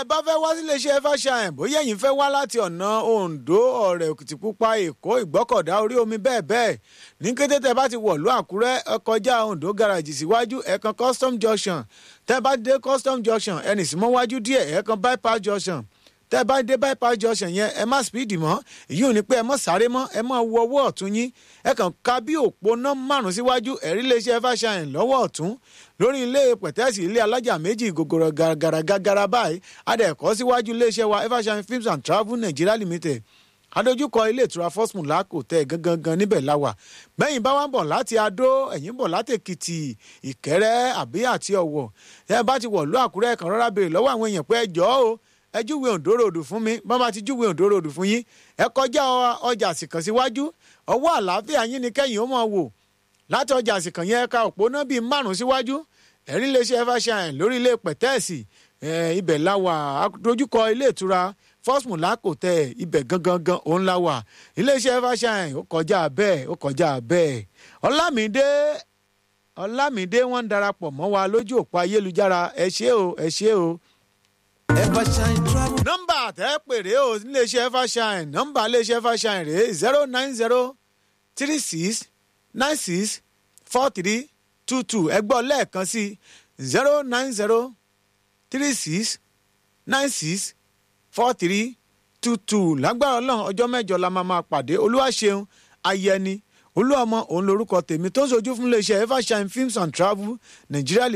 bá fẹ́ wá sílé iṣẹ́ fàṣàyàn bóyá ẹ̀yin fẹ́ wá láti ọ̀nà Oǹdó ọ̀rẹ́ Òkìtìpupa Èkó Ìgbọ́kọ̀dá orí omi bẹ́ẹ̀ bẹ́ẹ̀ ní kété tẹ́ bá ti wọ̀lú Àkúrẹ́ ẹ kọjá Oǹdó garage síwájú ẹ̀kan custom junction tẹ́ bá dé custom junction ẹnì sí mọ́ wájú díẹ̀ ẹ̀kan bypass junction tẹ́ bá dé bypass junction yẹn ẹ má speed mọ́ èyí ò ní pé ẹ má sáré mọ́ ẹ má wo ọwọ́ ọ̀tún yín ẹ kàn ka bí òpónà márùn síwájú ẹ̀rí iléeṣẹ́ fàṣàyàn lọ́wọ́ ọ̀tún lórí ilé pẹ̀tẹ́sì ilé alájà méjì gògòrò gàràgàràgàrà báyìí adẹ̀kọ́ síwájú iléeṣẹ́ wa fàṣàyàn films and travel Nigeria limited adójúkọ ilé ìtura first mulako tẹ gangan níbẹ̀ láwà bẹ́yìn bá wà ń bọ̀ láti adó ẹ̀yìn bọ̀ láti èkìtì ìkẹrẹ́ àbí àti ọ̀wọ̀ ẹ bá ti wọ̀lú àkúrẹ́ kan rárá béèrè lọ́wọ́ àwọn èèyàn pé ẹ jọ̀ọ́ o ẹ júwe òǹdó ròdù fún mi bá bá ti júwe òǹdó ròdù fún yín ẹ kọjá ọjà àsìkàn síwájú ọwọ́ àlàáfíà yín ni kẹ́yìn ó máa wò láti ọjà àsìkàn yẹn ẹ̀ka òpónà bíi márùn síwájú ẹ̀rí iléeṣẹ́ fàṣàyàn lórí ilé pẹ̀tẹ́ẹ̀sì ibẹ̀ láwà dojúkọ ilé ìtura first mulako tẹ ibẹ̀ gangan gan òun la wà iléeṣẹ́ fàṣàyàn ó kọjá bẹ́ẹ̀ ó kọjá bẹ́ẹ̀ ọlámídé ọlámídé wọ́n ń darapọ̀ mọ́ wa lójú òpó ayélujára ẹ ṣé o ẹ ṣé o Evershine travel. nọ́mbà tẹ́ pèrè o níléeṣẹ́ fàṣàyàn nọ́mbà iléeṣẹ́ fàṣàyàn rèé zero nine zero three six nine six four three two two ẹgbọ́n lẹ́ẹ̀kan sí zero nine zero three six nine six four three two two lágbára ọlọ́run ọjọ́ mẹ́jọ la máa máa pàdé olúwaṣeun ayẹni olúọmọ òun lorúkọ tèmi tó ń sojú fún iléeṣẹ́ evershine films and travel Nigeria